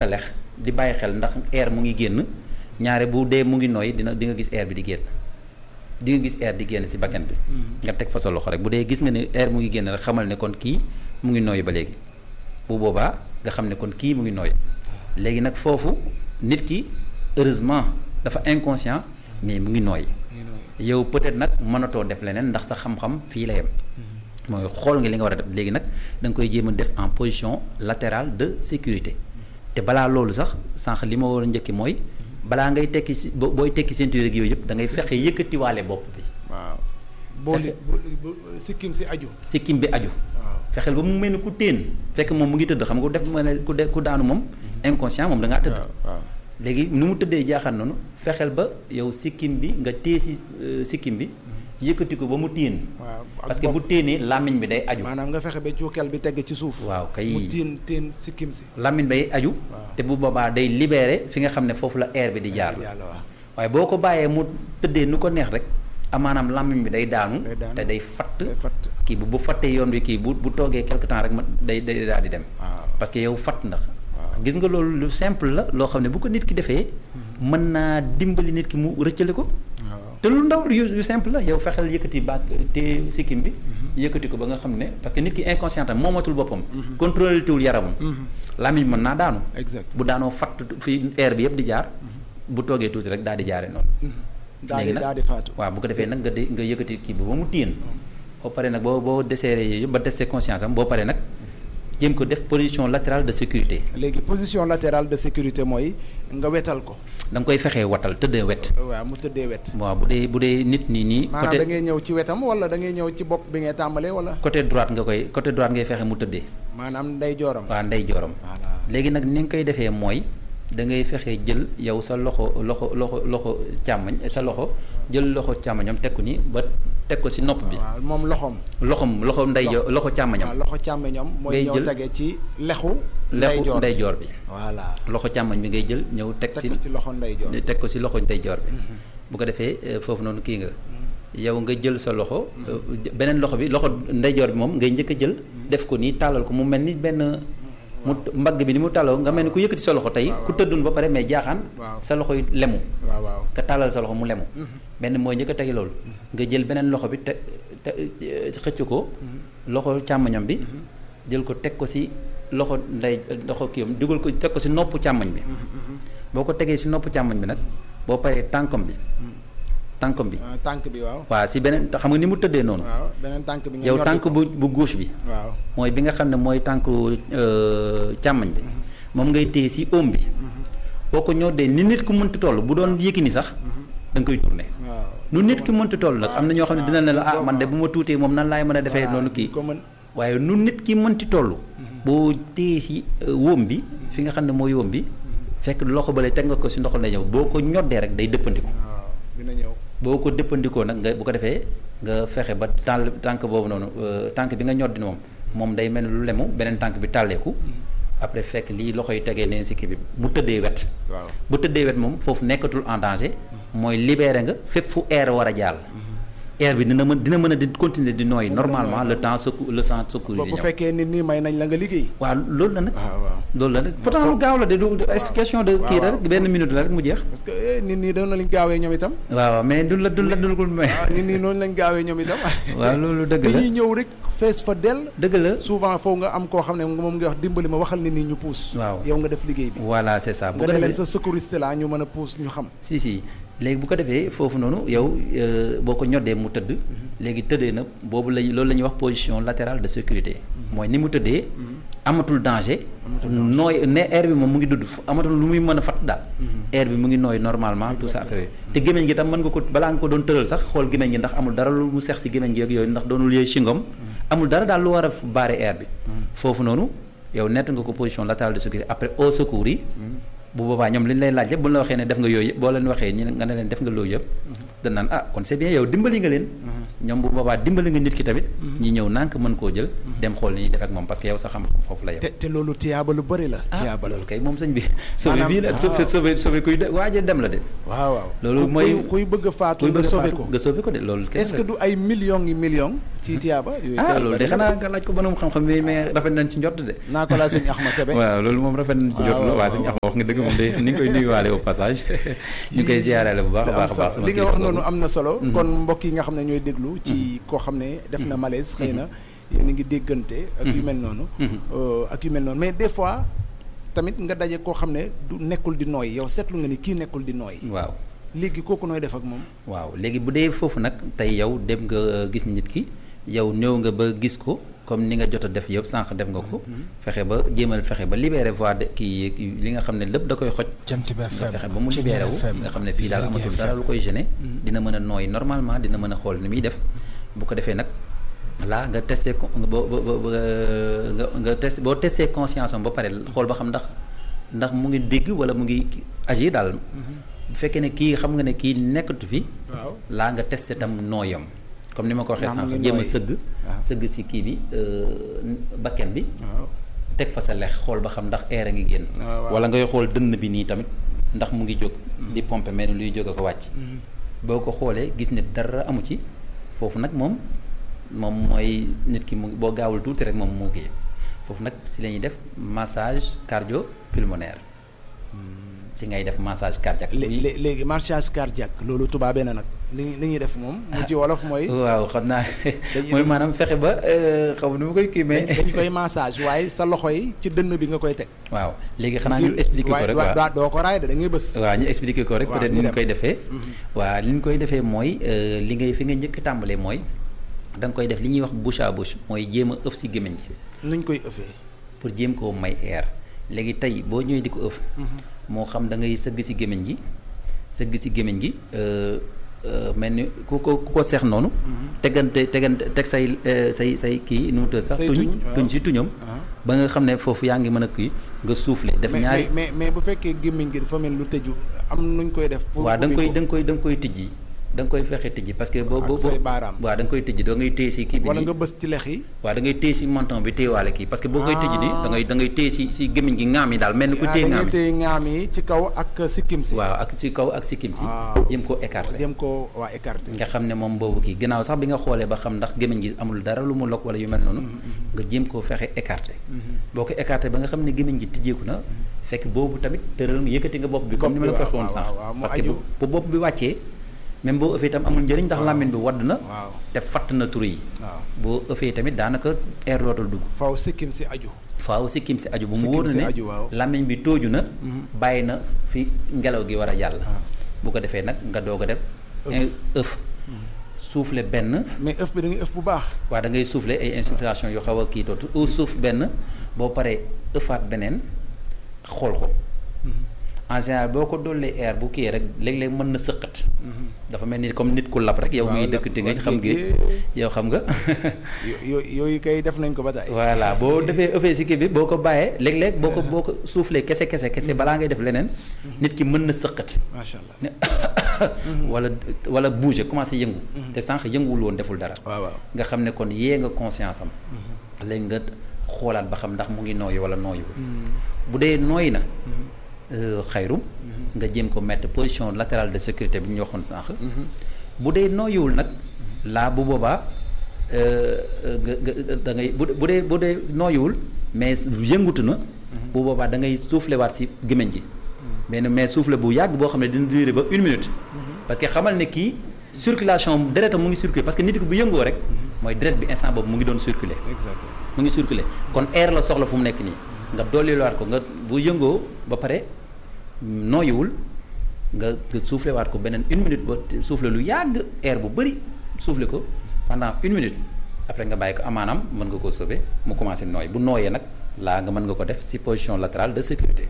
lex di bàyyi xel ndax air mu ngi génn ñaare bu dee mu ngi nooy dina di nga gis air bi di génn di nga gis air di génn ci bakkan bi nga teg fa sa loxo rek bu dee gis nga ne air mu ngi génn rek xamal ne kon kii mu ngi nooy ba léegi bu boobaa nga xam ne kon kii mu ngi nooy léegi nag foofu nit ki heureusement dafa inconscient mais mu ngi nooy yow peut-être nag mënatoo def leneen ndax sa xam-xam fii la yem mooy xool nga li nga war a def léegi nag da nga koy jéem a def en position latérale de sécurité te balaa loolu sax sànq li ma war a njëkki mooy balaa ngay tekki si bo- booy tekki ceinture ak yooyu yëpp da ngay fexe yëkkatiwaale bopp bi waaw boo li bu sikkim si aju sikkim bi aju waaw fexeel ba mu mel ni ku téen fekk moom mu ngi tëdd xam nga ku def ma ne ku de ku daanu moom inconscient moom da ngaa tëdd waaw léegi nu mu tëddee jaaxal noonu fexeel ba yow sikkim bi nga téye si euh, sikkim bi yëkkati ko ba mu téen waaw ak parce que bu bopp. téenee làmmiñ bi day aju maanaam nga fexe ba cuukeel bi tegg ci suuf waaw kay mu tiin tiin sikkim si làmmiñ bay aju Waaw. te bu boobaa day libéré fi nga xam ne foofu la air bi di jaar yàlla waaw waaye boo ko bàyyee mu tëddee nu ko neex rek amaanaam làmmiñ bi day daanu Day daanu. te day fatt day fatt kii bu bu fattee yoon bi kii bu bu toogee quelque temps rek ma day day daal di dem waaw parce que yow fatt ndax waaw gis nga loolu lu simple la loo xam ne bu ko nit ki defee mën naa dimbali nit ki mu rëccale ko waaw te lu ndaw yu yu simple la yow fexeel yëkkati baat te sikkim bi yëkkati ko ba nga xam ne parce que nit ki inconscient am moomatul boppam contrôlé tuwul yaramam làmmiñ mën naa daanu exact bu daanoo fatt fi air bi yëpp di jaar bu toogee tuuti rek daal di jaare noonu daal léegi di nag daal di faatu waaw bu ko defee nag nga de nga yëkkati kii bi ba mu téen boo paree nag boo boo desserré yooyu yëpp ba desee conscience am boo paree nag jéem ko def position latérale de sécurité léegi position latérale de sécurité mooy nga wetal ko da nga koy fexee watal tëddee wet waaw mu tëddee wet waaw bu dee bu dee nit nii nii maanaam da côté ngay ñëw ci wetam wala da ngay ñëw ci bopp bi ngay tàmbalee wala côté droite nga koy côté droite ngay fexe mu tëddee maanaam nday jooram waa ndey jooram voilà léegi nag ni nga koy defee mooy da ngay fexe jël yow sa loxo loxo loxo loxo càmmañ sa loxo jël loxo càmmañam teg ko nii ba teg ko si nopp bi waaw moom loxoom loxom loxo ndey jo- loxo càmmañam waaw loxo càmmeñam mooy Ngay ñëw jël tege ci lexu lexu ndeyjoor ndeyjoor bi voilà loxo càmmañ bi ngay jël ñëw teg teg si ko ci loxo ndeyjoor teg ko si loxo ndeyjoor bi bu ko defee euh, foofu noonu kii nga yow nga jël sa loxo euh, beneen loxo bi loxo ndeyjoor bi moom ngay njëkk a jël def ko nii tàllal ko mu mel ni benn mu mbagg bi ni mu tàlloo nga mel ni ku yëkkati sa loxo tey ku tëddun ba pare mais jaaxaan Waaw. sa loxo yi lemu waaw waaw nga tàllal sa loxo mu lemu benn mooy njëkk a tegi loolu nga jël beneen loxo bi te te euh, xëcc ko loxo càmmoñam bi jël ko teg ko si loxo ndey loxo kii am dugal ko teg ko si nopp càmmoñ bi boo ko tegee si nopp càmmoñ bi nag boo paree tànkam bi tànkam bi Ah, tànk bi waaw waaw si beneen xam nga ni mu tëddee noonu waaw beneen tànk bi nga yow ñoddi tànk ko. bu bu gauche bi waaw mooy bi nga xam ne mooy tànku euh, càmmoñ bi moom ngay téye si oom bi boo ko ñoddee ni nit ku mënti toll bu doon yëkki ni sax da nga koy tourné waaw nu nit ki mënti toll nag am na ñoo xam ne dina ne la ah man de bu ma tuutee moom nan laay mën a defee Voilà, noonu kii ko mën waaye nu nit ki mënti toll boo téye si euh, wóom bi fi nga xam ne mooy wóom bi fekk loxo bale teg nga ko si ndoxal na ñëw boo ko ñoddee rek day dëppandiku waaw dina ñëw boo ko dëppandikoo nag nga bu ko defee nga fexe ba tàll tànk boobu noonu euh, tànk bi nga ñoddi moom moom day mel ni lu lemu beneen tànk bi tàlleeku après fekk lii loxo yi tegee neen si kii bi mu tëddee wet waaw bu tëddee wet moom foofu nekkatul en danger mooy libéré nga fépp fu air war a jàll air bi dina mën dina mën a di continuer di nooy normalement le temps secours le sang secours bu yi di bu ñëw fekkee nit ñi may nañ la nga liggéey waaw loolu la nag waaw waaw loolu la nag pourtant lu gaaw la de du du question de kii la rek benn minute la rek mu jeex parce que eh, nit ñi doon nañ gaawee ñoom itam waaw waaw mais du la du la dulgul may ah nit ñi noonu lañ gaawee ñoom itam waaw loolu dëgg la dañuy ñëw rek fees fa dell dëgg la souvent foo nga am koo xam ne moom nga wax dimbali ma waxal nit ñi ñu puus Waaw. yow nga def liggéey bi voilà c'est ça bu nga ko ne leen defee sa secouriste la ñu mën a puus ñu xam si si léegi bu ko defee foofu noonu yow euh, boo ko ñoddee mu tëdd léegi tëddee na boobu lañ loolu la ñuy wax position latérale de sécurité mooy ni mu tëddee amatul danger nooy ne air bi moom mu ngi dudd fu- amatul lu muy mën a fat daal air bi mu ngi nooy normalement tout ça affaire te gémmiñ gi tam mën nga ko balaa nga ko doon tëral sax xool gémmiñ gi ndax amul dara lu mu sex si gémmiñ gi ak yooyu ndax doonul yooyu singom amul dara daal lu war a baare air bi foofu noonu yow nett nga ko position latérale de sécurité après au secours yi bu boobaa ñoom li ñu lay laaj yëpp bu ñu la waxee ne def nga yooyu yëpp boo leen waxee ñi nga ne leen def nga loolu yëpp dañ naan ah kon c'est bien yow dimbali nga leen ñoom bu boobaa dimbali nga nit ki tamit ñi ñëw nànk mën koo jël dem xool ni ñuy def ak moom parce que yow sa xam-xam foofu la yow. te te loolu tiyaaba lu bëri la. tiyaaba la loolu kay moom sëñ bi. sauvé Maanaam, bii la sauvé sauvé sauvé kuy de waaje dem la de. waaw waaw loolu Ku- mooy- kuy kuy bëgg a faatu kuy nga bëgg a sauvé faatu ko. nga sauvé ko de loolu. kese est-ce la. que du ay millions yi millions. ci tiyaaba yooyu ah kay loolu de bari na xanaa nga laaj ko borom xam-xam bi mais rafet nañ ci njort de. naa ko laa sëñ Axma Kebe. waaw loolu moom rafet nañ ci njort la waaw, waa sëñ waaw. Axma wax nga dëgg moom de ni nga koy nuyuwaale au passage ñu koy ziyaarale bu baax a am baax a baax solo sama li nga kilifa wax boobu. noonu am na solo. Mhm. kon mbokk yi nga xam ne ñooy déglu. ci koo xam ne def na malaise xëy na yéen a ngi déggante. ak yu Mhm. mel noonu. Mhm. Euh, ak yu mel noonu mais des fois tamit nga daje koo xam ne du nekkul di nooy yow seetlu nga ni kii nekkul di nooy. waaw léegi kooku nooy def ak moom. waaw léegi bu dee foofu nag tey yow dem nga gis nit ki yow ñëw nga ba gis ko comme ni nga jot a def yëpp sànq def nga ko. fexe ba jéemal fexe ba libéré voie de kii li nga xam ne lépp da koy xoj. Jant bi nga FM fexe ba mu libéré wu nga xam ne fii daal amatul dara lu koy gêner dina mën a nooy normalement dina mën a xool ni muy def bu ko defee nag là nga testé ko nga boo boo boo nga nga testé boo testé conscience am ba pare xool ba xam ndax ndax mu ngi dégg wala mu ngi agir daal bu fekkee ne kii xam nga ne kii nekkatu fi waaw laa nga testé tam nooyam comme ni ma ko waxee Ndax mu sànq ngi jéem a nooy. sëgg waaw. sëgg si kii bi euh, bakken bi waaw. teg fa sa lex xool ba xam ndax air a ngi génn waaw, waaw. wala ngay xool dënn bi nii tamit ndax mu ngi jóg di pomper mais luy jóg a ko wàcc boo ko xoolee gis ne dara amu ci foofu nag moom moom mooy nit ki mu boo gaawul tuuti rek moom moo kii foofu nag si la ñuy def massage cardio pulmonaire si ngay def massage cardiaque lé- lé- léegi marchage cardiaque loolu tubaabee na nag li ñuy li ñuy def moom. mu ci wolof mooy. waaw xam naa Dañuy- mooy maanaam fexe ba euh, xaw ma nu ma koy kii mais dañ dañ koy massage waaye sa loxo yi ci dënn bi nga koy teg. waaw léegi xanaa ñu expliquer ko waaye rek waaye waaw doo ko raay de da ngay bës. waaw ñu expliquer ko rek waaw, peut-être ñu ni ñu dem. koy defee waaw li ñu koy defee mooy euh, li ngay fi nga njëkk a tàmbalee mooy da nga koy def li ñuy wax bouche à bouche mooy jéem a ëf si gémmiñ gi nuñ koy ëffee. pour jéem koo may air léegi tey boo ñëwee di ko ëf moo xam da ngay sëgg si gémmiñ gi sëgg si gémmiñ gi euh, euh, mel ni ku ko ku ko seex noonu tegante tegante teg say euh, say say kii nu mu tudd sax Say tuñ tuñ, waaw. tuñ si tuñam Ah. ba nga xam ne foofu yaa ngi mën a kii nga souffler def mais ñaari mais mais bu fekkee gémmiñ gi dafa mel lu tëju am nuñ koy def. pour waaw da nga koy ubbi da ko. nga koy da nga koy tijji da nga koy fexe tijji parce que boo Ak boo say boo baaraam. waaw da nga koy tijji da ngay téye si kii bi wala nii nga bës ci lex yi. waaw da ngay téye si menton bi téyewaale kii parce que boo koy tijji nii da ngay da ngay téye si si gémmiñ gi ŋaam yi daal mel ni ku ah téye da ŋaam ngay yi téye ŋaam yi ci kaw ak sikkim si. waaw ak si kaw ak sikkim si waaw. jéem koo écarté dem ko waa écarté. nga xam ne moom boobu kii gannaaw sax bi nga xoolee ba xam ndax gémmiñ gi amul dara lu mu lokk wala yu mel noonu nga jéem koo fexe écarté boo ko écarté ba nga xam ne gémmiñ gi tijjeeku na fekk boobu tamit tëral nga yëkkati nga bopp bi comme ni ma la ko Bopp bi, waxee woon waaw, sànq waaw, mu parce que aju. bu bu bopp bi wàccee même boo ëffee itam amul njëriñ ndax làmmiñ bi wadd na waaw te fatt na turu yi waaw. boo ëffee tamit daanaka air dootul dugg faw sikkim si aju. faaw sikkim si aju bu mu Sikkim wóor na si ne aju, waaw. làmmiñ bi tooju na bàyyi na fi ngelaw gi war a jàll bu ko defee nag nga doog a def ëf souffler benn mais ëf bi da ngay ëf bu baax. waa da ngay souffler ay inspiration yu xaw a kii tootu au suuf benn boo paree ëffaat beneen xool ko en général boo ko dollee air bu kii rek léeg-léeg mën na sëqat dafa mel ni comme nit ku lab rek yow Waaw, muy lab- dëkk te nga waaw, xam gi léegi- yow xam nga yo- yo- yooyu kay def nañ ko ba tey. voilà boo defee ëffee si kii bi boo ko bàyyee léeg-léeg boo ko boo ko soufflé kese kese kese balaa ngay def leneen nit ki mën na sëqati macha allah. ne wala wala bouger commencé yëngu te sànq yënguwul woon deful dara waaw waaw. nga xam ne kon yee nga conscience am léegi nga xoolaat ba xam ndax mu ngi nooyu wala nooyuwul bu dee nooy na euh, xayrum nga jéem ko mettre position latérale de sécurité bi ñu waxoon sànq bu dee nooyuwul nag laa bu boobaa euh, nga nga da ngay bu bu dee bu dee nooyuwul mais yëngutu na bu boobaa da ngay soufflé waat si gémmiñ gi mais mais soufflé bu yàgg boo xam ne dina durer ba une minute parce que xamal ne kii circulation deretam mu ngi circuler parce que nit ki bu yëngoo rek mooy deret bi instant boobu mu ngi doon circuler exactement. mu ngi circuler kon air la soxla fu mu nekk nii nga dolli waat ko nga bu yëngoo ba pare nooyiwul nga nga soufflé waat ko beneen une minute ba soufflé lu yàgg air bu bëri soufflé ko pendant une minute après nga bàyyi ko amaanaam mën nga koo sauver mu commencé nooy bu nooyee nag laa nga mën nga ko def ci position latérale de sécurité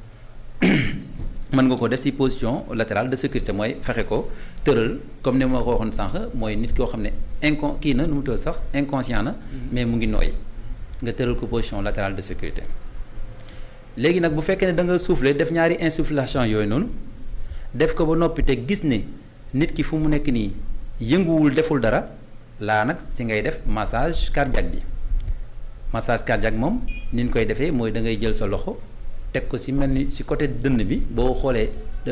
mën nga ko def ci position latérale de sécurité mooy fexe ko tëral comme ni ma ko waxoon sànq mooy nit koo xam ne incon kii na nu mu tudd sax inconscient na mais mu ngi nooy nga tëral ko position latérale de sécurité léegi nag bu fekkee ne da nga souffler def ñaari insufflation yooyu noonu def ko ba noppi te gis ne nit ki fu mu nekk nii yënguwul deful dara laa nag si ngay def massage cardiaque bi massage cardiaque moom ni ñu koy defee mooy da ngay jël sa loxo teg ko si mel ni si côté dënn bi boo xoolee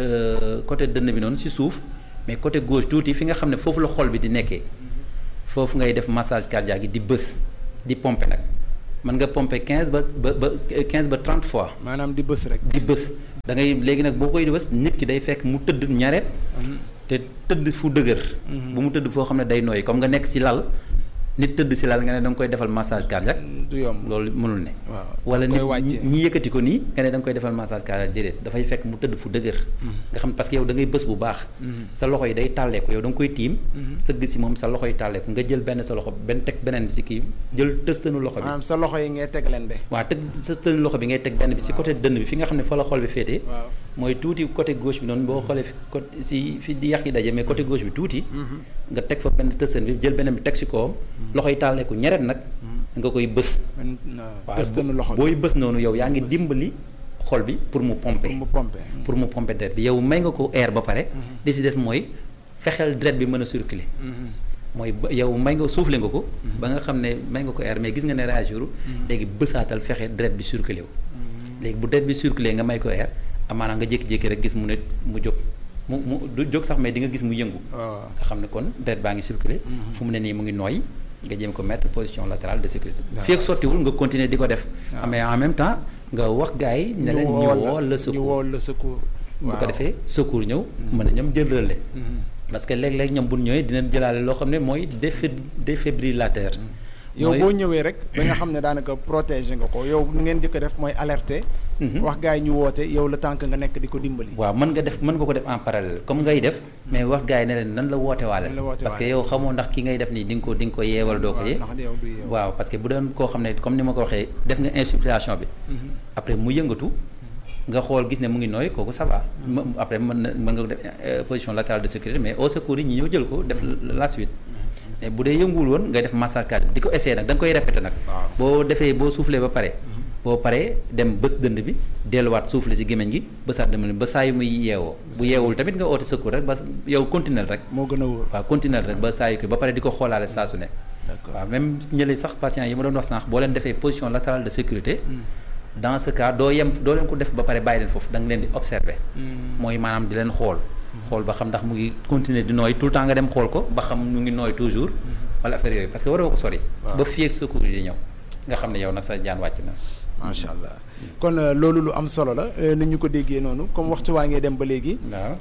côté dënn bi noonu si suuf mais côté gauche tuuti fi nga xam ne foofu la xol bi di nekkee foofu ngay def massage cardiaque yi di bës di pomper nag mën nga pomper quinze ba ba ba quinze ba trente fois. maanaam di bës rek. di bës da ngay léegi nag boo koy bës nit ki day fekk mu tëdd ñareet. te tëdd fu dëgër. bu mu tëdd foo xam ne day nooyi comme nga nekk si lal nit tëdd si lal nga ne da nga koy defal massage cardiaque. du yomb loolu mënul ne. waaw wala nit ñi yëkkati ko nii nga ne da nga koy defal massage cardiaque déedéet dafay fekk mu tëdd fu dëgër. nga xam parce que yow da ngay bës bu baax. sa loxo yi day tàlleeku yow da nga koy tiim. sëgg si moom sa loxo yi tàlleeku nga jël benn sa loxo benn teg beneen bi si kii jël tëstanu loxo bi. maanaam sa loxo yi ngay teg leen de. waaw teg tëstanu loxo bi ngay teg benn bi si côté dënn bi fi nga xam ne fa la xol bi féetee. waaw mooy tuuti côté gauche bi noonu boo xoolee fi côté si fi di yax yi daje mais côté gauche bi tuuti. nga teg fa benn tëstan bi jël beneen bi teg si kawam. loxo yi tàlleeku ñeret nag. nga koy bës. waaw tëstanu loxo bi booy bës noonu yow yaa ngi dimbali xol bi pour mu pomper. pour mu pomper. pour mu pomper deret bi yow may nga ko air ba pare. li si des mooy fexeel deret bi mën a circuler. mooy ba yow may nga soufflé nga ko. ba nga xam ne may nga ko air mais gis nga ne réagir léegi bësaatal fexe deret bi circuler wu. léegi bu deret bi circuler nga may ko air amaana nga jékki-jékki rek gis mu ne mu jóg mu mu du jóg sax mais di nga gis mu yëngu. nga xam ne kon deret baa ngi circuler fu mu ne nii mu ngi nooy nga jéem ko mettre position latérale de sécurité. fii ak sottiwul nga continuer di ko def. mais en même temps nga wax gars yi. ne leen ñu woo la secours ñu woo la secours. bu ko defee secours ñëw mën na ñoom jël relais. parce que léeg-léeg ñoom bu ñu ñëwee dinañ jëlaale loo xam ne mooy défi défibrillateur. yow boo ñëwee rek ba nga xam ne daanaka protéger nga ko yow nu ngeen jëkk def mooy alerter. wax gars yi ñu woote yow la tànk nga nekk di ko dimbali. waaw mën nga def mën nga ko def en parallèle comme ngay def mais wax gars yi ne leen nan la woote waale parce que yow xamoo ndax ki ngay def nii di nga ko di nga ko yeewal doo ko yee waaw parce que bu doon koo xam ne comme ni ma ko waxee def nga insufflation bi après mu yëngatu nga xool gis ne mu ngi nooy kooku ça va après mën na mën nga ko def position latérale de sécurité mais au secours yi ñi ñëw jël ko def la suite mais bu dee yënguwul woon ngay def massage cardiaque di ko essayer nag da nga koy répéter nag boo defee boo soufflé ba pare boo paree dem bës dënd bi delluwaat soufflé si gémmiñ gi bësaat dënd ba saa yu muy yeewoo bu yeewul tamit nga oote secours rek ba yow continuer rek moo gën a wóor waaw continuer rek ba saa yu ko ba pare di ko xoolaale saa su ne waaw même ñële sax patients yi ma doon wax sànq boo leen defee position latérale de sécurité dans ce cas doo yem doo leen ko def ba pare bàyyi leen foofu da nga leen di observer mooy maanaam di leen xool xool ba xam ndax mu ngi continuer di nooy tout le temps nga dem xool ko ba xam mu ngi nooy toujours wala affaire yooyu parce que waroo ko sori ba fii ak secours yi di ñëw nga xam ne yow nag sa jaan wàcc na macha allah kon loolu lu am solo la ni ñu ko déggee noonu comme waxtu waa ngee dem ba léegi waaw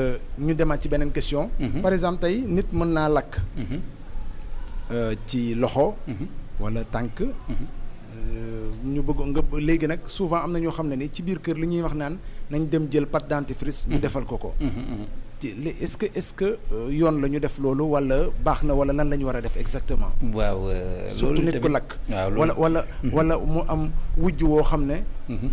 ñu demaat ci beneen question par exemple tey nit mën naa lakk ci loxo wala tànk ñu bëgg nga léegi nag souvent am na ñoo xam ne ni ci biir kër li ñuy wax naan nañ dem jël pâte dentifrice ñu defal ko ko ci est-ce que est-ce que yoon la ñu def loolu wala baax na wala lan la ñu war a def exactement waaw surtout nit ku lakk waaw wala wala wala mu am wujj woo xam ne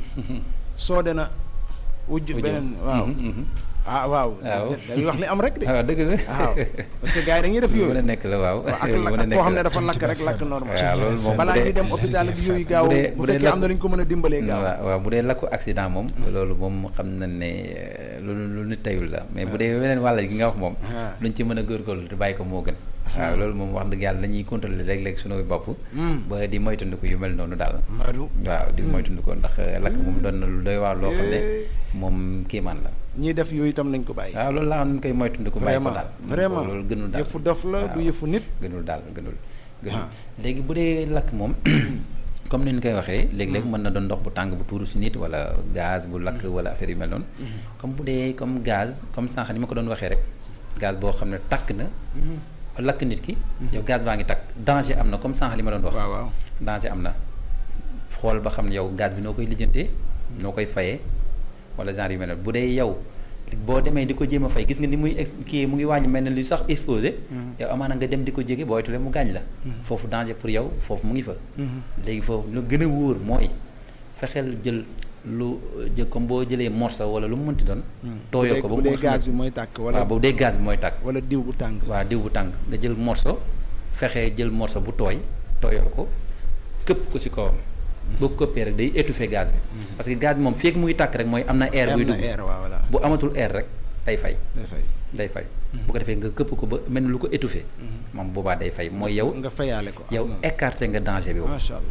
soo de na wujj beneen waaw ah waaw dañuy wax li am rek de waaw dëgg la waaw parce que gars yi dañuy def yooyu mën a nekk la waaw ak koo xam ne dafa lakk rek lakk normal waaw loolu moom balaa ñuy dem hôpital ak yooyu gaaw bu fekkee am na lu ñu ko mën a dimbalee gaaw waaw waaw bu dee lakku accident moom loolu moom xam na ne lu lu nit tayul la mais bu dee weneen wàll gi nga wax moom luñ ci mën a góorgóorlu te bàyyi ko moo gën waaw loolu moom wax dëgg yàlla dañuy contrôler léeg-léeg suñu bopp ba di moytandiku yu mel noonu daal waaw di moytandiku ndax lakk moom doon na lu doy waar loo xam ne moom kéemaan la ñiy def yooyu itam nañ ko bàyyi waaw loolu laa xam nañ koy moytandiku bàyyi ko daal vraiment loolu gënul daal yëfu dof la du yëfu nit gënul daal gënul gënul léegi bu dee lakk moom comme ni ñu koy waxee léeg-léeg mën na doon ndox bu tàng bu tuuru si nit wala gaz bu lakk wala affaire yu mel noonu comme bu dee comme gaz comme sànq ni ma ko doon waxee rek gaz boo xam ne takk na lakk nit ki yow gaz baa ngi takk danger am na comme sànq li ma doon wax waaw waaw danger am na xool ba xam ne yow gaz bi noo koy lijjantee noo koy fayee wala genre yu mel noonu bu dee yow boo demee di ko jéem a fay gis nga ni muy ex kii mu ngi wàññi mel ne li sax explosé yow amaana nga dem di ko jege booy tule mu gaañ la foofu danger pour yow foofu mu ngi fa léegi foofu lu gën a wóor mooy fexeel jël lu jël comme boo jëlee morceau wala lu mu mënti doon tooyoo ko ba bu dee gaz bi mooy tàkk wala waaw bu dee gaz bi mooy tàkk wala diw bu tàng waaw diw bu tàng nga jël morceau fexee jël morceau bu tooy tooyoo ko këpp ko ci kawam boo ko këppee rek day étouffer gaz bi parce que gaz bi moom fekk muy tàkk rek mooy am na air buy dugg bu amatul air rek day fay day fay bu ko defee nga këpp ko ba mel ni lu ko étouffer moom boobaa day fay mooy yow nga fayaale ko yow écarté nga danger bi macha allah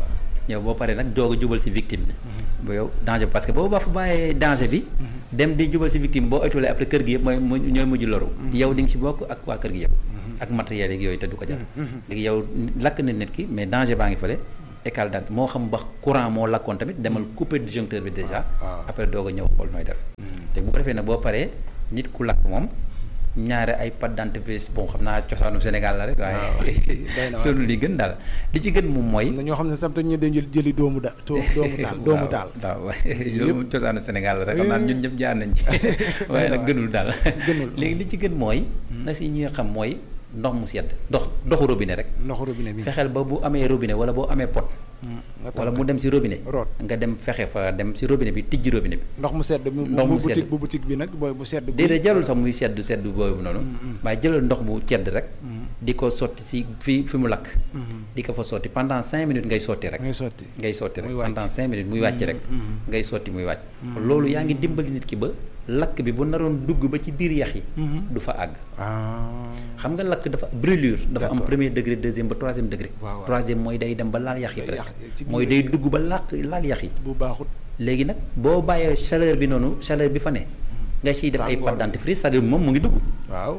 ñëw boo paree nag doog a jubal si victime bi bu yow danger parce que boobu ba fa bàyyee danger bi dem di jubal si victime boo ëttulee après kër gi yëpp mooy mu ñooy mujj loru yow di nga si bokk ak waa kër gi yëpp ak matériel yeeg yooyu te du ko jar léegi yow lakk na nit ki mais danger baa ngi fële école daal moo xam ba courant moo lakkoon tamit demal couper disjoncteur bi déjà après doog a ñëw xool nooy def te bu ko defee nag boo paree nit ku lakk moom ñaare ay pâte dentifrice bon xam naa cosaanu Sénégal la rek waaye loolu li gën daal li ci gën moom mooy na ñoo xam ne sam te ñu dem jël jëli doomu da doomu taal doomu taal waaw loolu moom cosaanu Sénégal la rek xam naa ñun ñëpp jaar nañ ci waaye nag gënul daal léegi li ci gën mooy na si ñi nga xam mooy ndox mu sedd ndox ndoxu robinet rek ndoxu robinet bi fexeel ba bu amee robinet wala boo amee pot wala mu dem si robinet root nga dem fexe fa dem si robinet bi tijji robinet bi ndox mu sedd ndox mu sedd bu boutique bi nag booy bu sedd déedéet jarul sax muy sedd sedd boobu noonu waaye jëlal ndox bu cedd rek di ko sotti si fi fi mu lakk di ko fa sotti pendant cinq minutes ngay sotti rek ngay sotti ngay sotti rek muy wàcc. pendant cinq minutes muy wàcc rek ngay sotti muy wàcc loolu yaa ngi dimbali nit ki ba lakk bi bu naroon dugg ba ci biir yax yi du fa àgg ah xam nga lakk dafa brûlure dafa am premier degré deuxième ba troisième degré waaw waaw. troisième mooy day dem ba laal yax yi Yax- presque ci biir- mooy day dugg ba làq laal yax yi bu baaxut léegi nag boo bàyyee chaleur bi noonu chaleur bi fa ne nga ciy def ay Tàngoor pâte bi. dentifrice c'est-à-dire moom mu ngi dugg waaw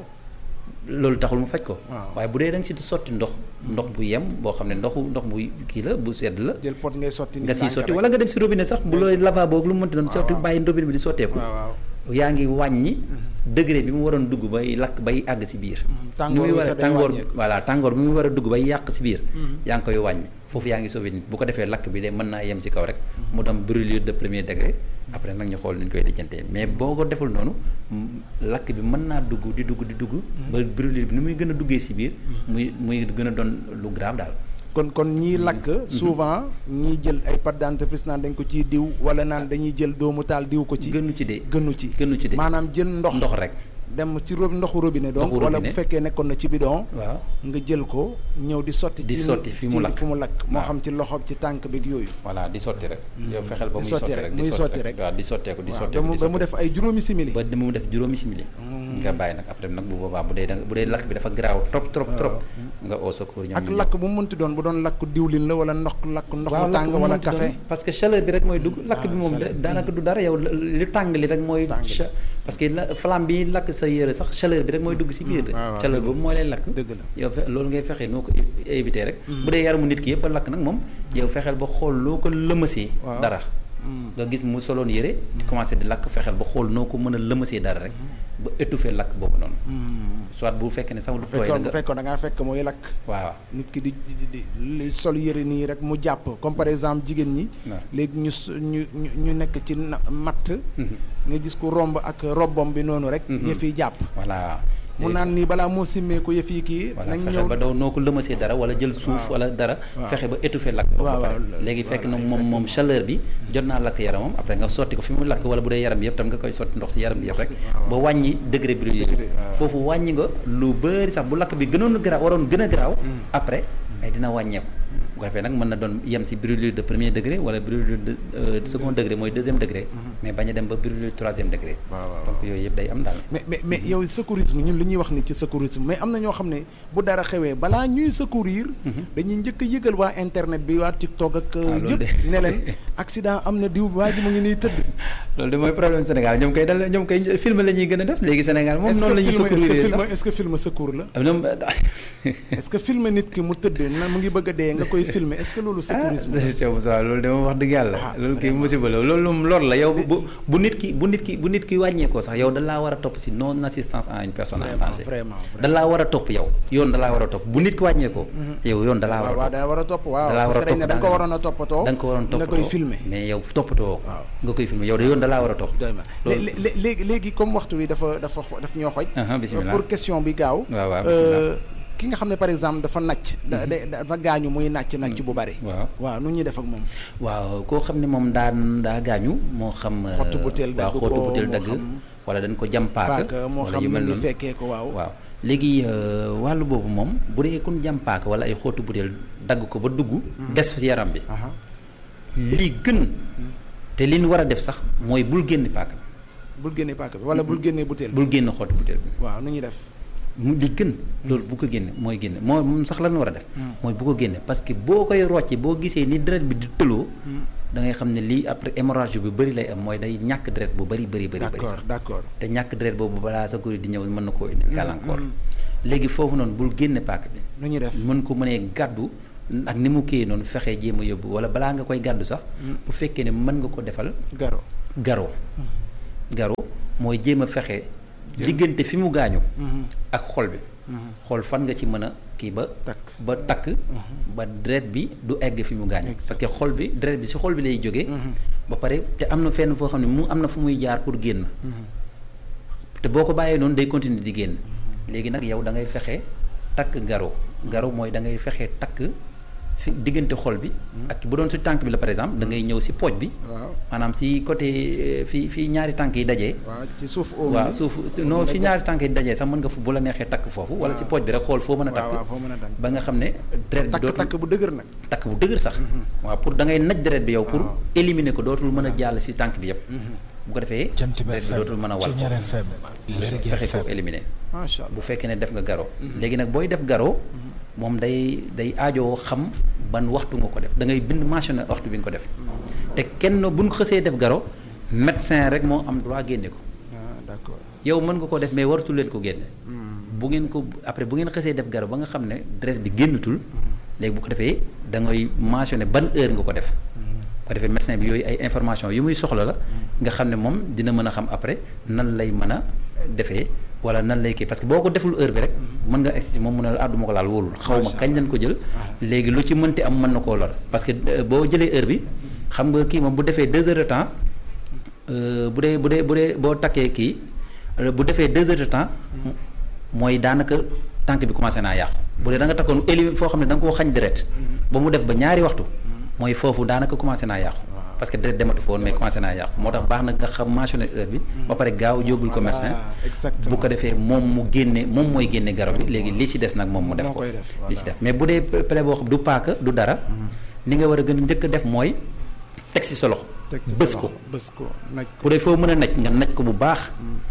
loolu taxul mu faj ko Waaw. waaye bu dee da nga si sotti ndox ndox bu yem boo xam ne ndoxu ndox bu kii la bu sedd la jël pot ngay sotti nga siy ndànk sotti rek. wala nga dem si robinet sax bu looy lavabo ak lu mu mënti doon sotti waaw. bàyyi robinet bi di sotteeku waaw waaw yaa ngi wàññi degré bi mu waroon dugg bay lakk bay àgg si biir tàngoor ni muy bi war a sax day tàngoor wàññeeku. voilà tàngoor bi mu war a dugg bay yàq si biir yaa ngi koy wàññi foofu yaa ngi sauvé nit bu ko defee lakk bi de mën naa yem si kaw rek mu dem brûlure de premier degré après nag ñu xool ni ñu koy lijjantee mais boo ko deful noonu mm, lakk bi mën naa dugg di dugg di dugg ba brûlure bi ni muy gën a duggee si biir muy muy gën a doon lu grave daal kon kon ñii lakk souvent ñii jël ay pâte dentifrice naan dañ ko ciy diw wala naan dañuy jël doomu taal diw ko ci gënu ci de gënu ci gënu ci de maanaam jël ndox ndox rek dem ci rob ndoxu robinet donc Ndoxu wala bu robinet. fekkee nekkoon na ci bidon waaw nga jël ko ñëw di sotti Di ci sotti fi mu ci lakk. fu mu lakk moo waaw. xam ci loxo ci tànk bi ak yooyu voilà di sotti rek yow fexeel ba Di muy sotti sotti rek, rek muy sotti rek. waaw di sotteeku di waaw sotteeku ba mu di ba mu sotteeku. def ay juróomi simili ba mu def juróomi simili nga bàyyi nag après nag bu boobaa bu dee da nga bu dee lakk bi dafa garaaw trop trop trop nga au secours ñoom ak ñu ñëw. lakk bu mu mënti doon bu doon lakk diwlin la wala ndox lakk ndox waaw mu lakk tàng bu mu wala mënti doon, café parce que chaleur bi rek mooy dugg lakk bi moom chaleur. da- daanaka du dara yow li tàng li rek mooy Tàng li. cha- parce que la flamme bi lakk sa yére sax chaleur bi rek mooy dugg si biir de waaw, waaw, chaleur dëgg boobu mooy lay lakk dëgg la yow fe loolu ngay fexee noo ko é- éviter rek bu dee yaramu nit ki yëpp a lakk nag moom yow fexeel ba xool loo ko lëmasee Waaw. dara nga gis mu soloon yére di commencé di lakk fexeel ba xool noo ko mën a lëmasee dara rek ba étouffer lakk boobu noonu soit bu fekkee ne sax lu tooy la fekkoon bu nga fekkoon da ngaa fekk mooy lakk waaw nit ki di di di li sol yëre nii rek mu jàpp comme par exemple jigéen ñi waaw. léegi ñu s- ñu ñu ñu nekk ci na- matt nga gis ku romb ak robbom bi noonu rek Mhm. yëf yi jàpp voilà mu naan nii balaa moo simmee ko yëf yi kii voilà nañ fexe ñëw ba daw noo ko lëmasee dara wala jël suuf Waaw. wala dara Waaw. fexe ba étouffer lakk ba Waaw, pare waaw, léegi fekk na voilà, moom moom exactement. chaleur bi jot naa lakk yaramam après nga sotti ko fi mu lakk wala bu dee yaram bi yëpp tam nga koy sotti ndox si yaram bi yëpp rek waaw. ba wàññi degré brûlure Degré, waaw. foofu wàññi nga lu bëri sax bu lakk bi gënoon garaaw waroon gën a garaaw après ay dina wàññeeku bu ko defee nag mën na doon yem si brûlure de premier degré wala brûlure de euh, second degré mooy deuxième degré mais bañ a dem ba brûlure troisième degré waaw, waaw, donc yooyu yëpp day am daal mais mais mais yow secourisme ñun li ñuy wax ni ci secourisme mais am na ñoo xam ne bu dara xewee balaa ñuy secourir dañuy njëkk a yëgal waa internet bi waa TikTok ak loolu yëpp de. ne leen accident am na diw waa ji mu ngi nii tëdd loolu de mooy problème Sénégal ñoom koy dal ñoom koy film la ñuy gën a def léegi Sénégal moom est-ce noonu que la ñuy film est-ce que secourir film sax est-ce que film secours la am ñoom est-ce que film nit ki mu tëdd na mu ngi bëgg a dee nga koy filmer est-ce que loolu secourisme la ah Moussa loolu de moom wax dëgg yàlla Ah, loolu kii vraiment. musiba la loolu moom lor la yow bu bu nit ki bu nit ki bu nit ki wàññeekoo sax yow da laa war a topp si non assistance à une personne en vraiment danger vraiment da laa war a topp yow yoon da laa war a topp bu nit ki wàññeekoo yow yoon da laa war waaw waaw a topp da war a topp waaw da laa war parce a que dañ ne topp da nga ko daanaka. waroon a toppatoo da nga ko waroon nga toppatoo koy filmer mais yow toppatoo ko Waaw. nga koy filmer yow de yoon da laa war a topp doy ma loolu- lé- lé- léegi léegi comme waxtu wi dafa dafa xo- daf ñoo xoj Aha, bismillah. pour question bi gaaw waaw waaw euh, ki nga xam ne par exemple dafa nàcc da da- dafa gaañu muy nàcc nàcc bu bari waaw waaw nu ñuy def ak moom waaw koo xam ne moom daan daa gaañu moo xam euh, Xottu butéel dagg waaw xottu ko, butéel moo dagg xam- wala dañ ko jam paaka paaka moo wala xam yu mel ne ni noonu fekkee ko waaw waaw léegi euh, wàllu boobu moom bu dee kun jam paaka wala ay xottu butéel dagg ko ba dugg des ci yaram bi aha li gën te li ñu war a def sax mooy bul génn paaka bul génnee paaka bi wala bul génnee butéel bi bul génn xottu butéel bi waaw nu ñuy def mu di gën loolu bu ko génne mooy génne moo moom sax lan war a def mooy bu ko génne parce que boo koy rocce boo gisee ni deret bi di tëloo da ngay xam ne lii après hémorragie bu bëri lay am mooy day ñàkk deret bu bëri bëri bëri bëri sax d'accord te ñàkk deret boobu balaa sa kuri di ñëw mën na koo indi gàllankoor léegi foofu noonu bul génne paaka bi nu ñuy def mën ko mënee gàddu ak ni mu kii noonu fexee jéem a yóbbu wala balaa nga koy gàddu sax bu fekkee ne mën nga ko defal garo garo garo mooy jéem a fexe diggante fi mu gaañu ak xol bi xool fan nga ci mën a kii ba takk ba takk ba deret bi du egg fi mu gaañu parce que xol bi deret bi si xol bi lay jógee ba pare te am na fenn foo xam ne mu am na fu muy jaar pour génn te boo ko bàyyee noonu day continuer di génn léegi nag yow da ngay fexe takk garo garo mooy da ngay fexe takk fi diggante xol bi ak bu doon si tànk bi la par exemple da ngay ñëw si pooj bi waaw maanaam si côté fi fi ñaari tànk yi dajee waaw ci suuf oom waaw bi. suuf non fi ñaari tànk yi dajee sax mën nga fu bu la neexee takk foofu wala si pooj bi rek xool foo mën a waaw waaw takk foo mën a takk ba nga xam ne deret bi takk dootul takk bu dëgër nag takk bu dëgër sax waaw pour da ngay naj deret bi yow pour waaw. éliminer ko dootul mën a jàll si tànk bi yëpp bu ko defee Jant bi deret bi FM dootul mën a wal Ceñeer foofu FM Lergui fexe FM ko éliminer macha allah bu fekkee ne def nga garo léegi nag booy def garo moom day day aajoo xam ban waxtu nga ko def da ngay bind mentionné waxtu bi nga ko def te kenn bu ñu xësee def garo médecin rek moo am droit génne ko ah d'accord yow mën nga ko def mais waratu leen ko génne bu ngeen ko après bu ngeen xësee def garo ba nga xam ne deret bi génnatul léegi bu ko defee da ngay mentionné ban heure nga ko def bu ko defee médecin bi yooyu ay information yu muy soxla la nga xam ne moom dina mën a xam après nan lay mën a defee wala nan lay kii parce que boo ko deful heure bi rek mën nga egsi moom mu ne la ah du ma ko laal wóolul xaw ma kañ lañ ko jël léegi lu ci mënti am mën na koo lor parce que euh, boo jëlee heure bi xam nga kii moom bu defee deux heures de temps euh, bu dee bu dee bu dee boo takkee kii euh, bu defee deux heures de temps mooy daanaka tànk bi commencé naa yàqu bu dee da nga takkoon éli foo xam ne da nga koo xañ deret ba mu def ba ñaari waxtu mooy foofu daanaka commencé naa yàqu parce que deret dematu fa woon mais commencé naa yàqu moo tax baax na nga xam mentionné heure bi ba pare gaaw yóbbul ko médecin Voilà, exactement. bu ko defee moom mu génne moom mooy génne garab bi léegi li ci des nag moom mu def Moo ko koy def, li ci voilà. def mais bu dee plaie boo xam du paaka du dara ni nga war a gën a njëkk a def mooy teg ci sa loxo teg ci sa bës loxo, ko bës ko naj ko bu dee foo mën a naj nga naj ko bu baax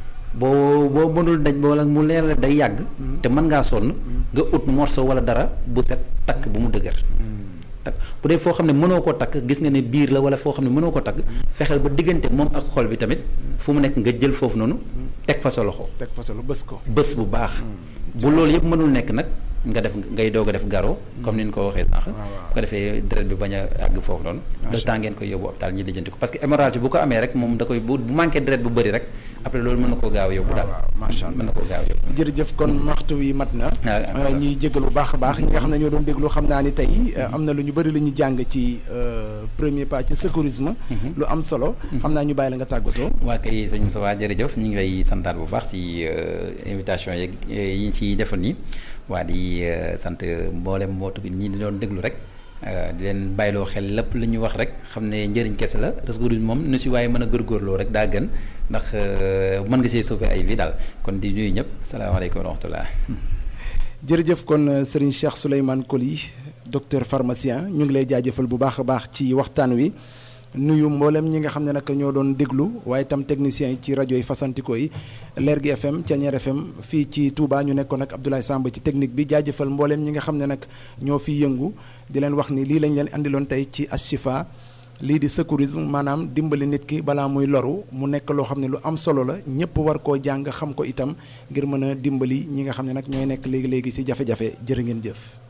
boo boo mënul naj wala mu leer la day yàgg te mën ngaa sonn nga ut morceau wala dara bu set takk bu mu dëgër takk bu dee foo xam ne mënoo ko takk gis nga ne biir la wala foo xam ne mënoo ko takk fexeel ba diggante moom ak xol bi tamit fu mu nekk nga jël foofu noonu teg fa sa loxo teg fa solo bës ko bés bu baax bu loolu yëpp mënul nekk nag nga def ngay doog a def garo comme ni ñu ko waxee sànq bu ko defee deret bi bañ a àgg foofu noonu le temps ngeen koy yóbbu hôpital ñi lijjanti ko parce que hémorragie bu ko amee rek moom da koy bu bu manqué deret bu bëri rek après loolu mën na koo gaaw a yóbbu daal waaw macha allah mën na koo gaaw a yóbbu jërëjëf kon waxtu wi mat na Ah, ah, ñuy jégalu baax a baax ñi nga xam ne ñoo doon déglu xam naa ni tey euh, am na lu ñu bëri lu ñu jàng ci euh, premier pas ci secourisme lu am solo xam naa ñu bàyyi la nga tàggatoo waa kay sëñ Moussa jërëjëf ñu ngi lay santaat bu baax si invitation yeeg yi ñu ciy defal nii waa di euh, sant mboolem mbootu bi ñi di doon déglu rek euh, di leen bàyyiloo xel lépp lu ñu wax rek xam ne njëriñ kese la Rescourisme moom nu si waaye mën a góorgóorloo rek daa gën ndax euh, mën nga see sauver ay vie daal kon di nuyu ñëpp salaamaaleykum wa rahmatullah jërëjëf kon euh, Serigne Cheikh Souleymane Coly docteur pharmacien ñu ngi lay jaajëfal bu baax a baax ci waxtaan wi nuyu mboolem ñi nga xam ne nag ñoo doon déglu waaye itam techniciens yi ci rajo yi fasantikoo yi Lergui FM Thiéniere FM fii ci Touba ñu nekkoon ak Abdoulaye Samb ci technique bi jaajëfal mboolem ñi nga xam ne nag ñoo fi yëngu di leen wax ni lii lañ leen andiloon tey ci Ashifa lii di secourisme maanaam dimbali nit ki balaa muy loru mu nekk loo xam ne lu am solo la ñëpp war koo jàng xam ko itam ngir mën a dimbali ñi nga xam ne nag ñooy nekk léegi léegi ci jafe-jafe jërë ngeen jëf.